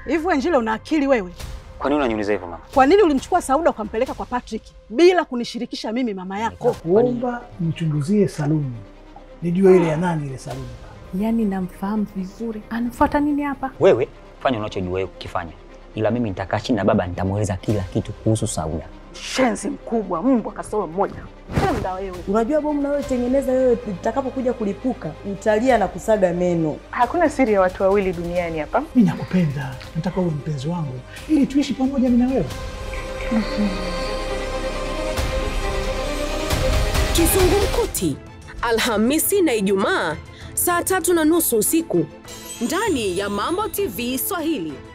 Hivi wewe Njile una akili wewe? Kwa nini unaniuliza hivyo mama? Kwa nini ulimchukua Sauda ukampeleka kwa Patrick bila kunishirikisha mimi mama yako? Kuomba nichunguzie saluni nijue ile ya nani ile saluni. Yaani namfahamu vizuri, anafuata nini hapa? Wewe fanya unachojua wewe kukifanya, ila mimi nitakaa chini na baba nitamweleza kila kitu kuhusu Sauda. Shenzi mkubwa, mbwa kasoro mmoja. Punda wewe. Unajua bomu unayotengeneza wewe, litakapokuja kulipuka utalia na kusaga meno. Hakuna siri ya watu wawili duniani hapa. Mimi nakupenda, nataka uwe mpenzi wangu ili tuishi pamoja mimi na wewe. Kizungumkuti, Alhamisi na Ijumaa saa tatu na nusu usiku ndani ya Mambo TV Swahili.